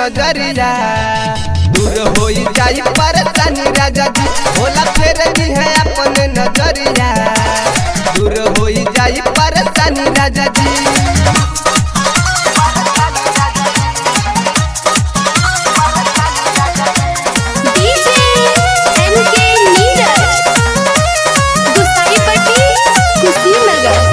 नजरिया दूर होई जाई परेशानी राजा जी भोला फेर दी है अपन नजरिया दूर होई जाई परेशानी राजा जी डीजे एनके नीरज गुसाईपट्टी कुशीनगर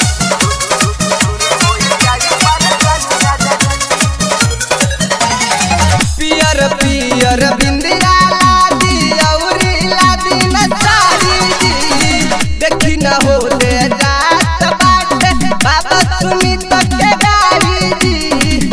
पियर पियर बिंदिया लादी औरी लादी न साड़ी जी देखी न हो ले जात बाटे बाबा सुनी तो के गाड़ी जी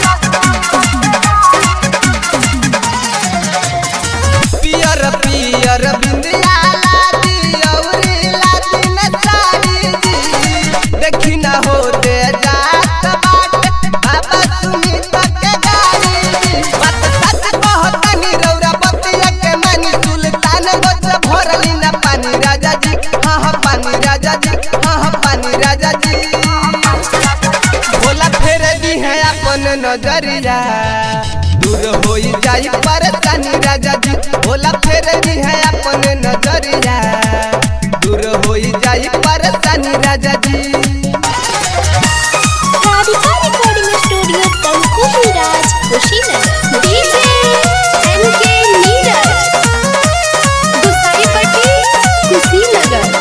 पियर पियर बिंदिया लादी औरी लादी न साड़ी जी देखी न हो ले जात बाटे बाबा सुनी तो के गाड़ी जी बात सच कहतनी रौरा बतिया के मानी सुल्तान गोच भरली न पानी राजा जी हाँ हाँ पानी राजा जी हाँ हाँ पानी राजा जी भोला फेर दी है अपन नजरिया दूर होई जाई परेशानी राजा जी भोला फेर दी है अपन नजरिया दूर होई जाई परेशानी राजा जी Radhika recording studio Tankuhi Raj Kushinagar DJ NK Neeraj Gusaipatti Kushinagar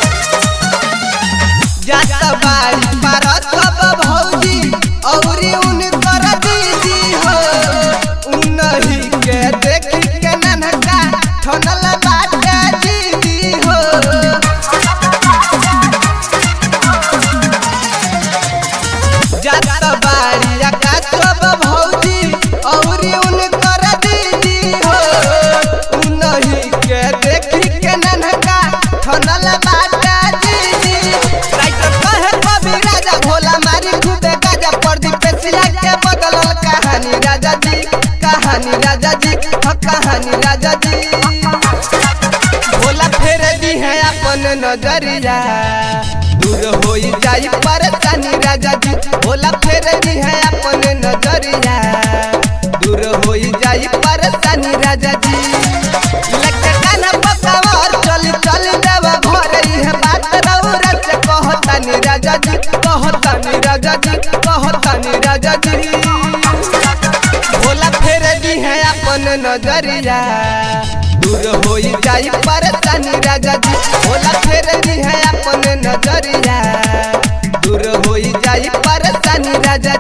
जात बाई पार सब भौजी औरी उनकर दीदी हो उनही के देखी के ननका ठनल बाटे दीदी हो जात बाड़ी आकाश सब भौजी औरी उनकर दीदी हो उनही के देखी के ननका ठनल बाटे दीदी राइटर कहे कवि राजा भोला मारी खुदे गाजा प्रदीप पेशिया के बदलल कहानी राजा जी कहानी राजा जी हाँ कहानी राजा जी भोला फेर दी है अपन नजरिया दूर होई जाई परेशानी राजा जी भोला फेर दी है अपन नजरिया दूर होई जाई परेशानी राजा जी लगे काना पकावर चली चली देवा घर है बात रौरा से कहतानी राजा जी कहतानी राजा जी कहतानी राजा जी भोला फेर दी है अपन नजरिया दूर होई जाई परेशानी राजा जी भोला फेर दी है अपन नजरिया दूर होई जाई परेशानी राजा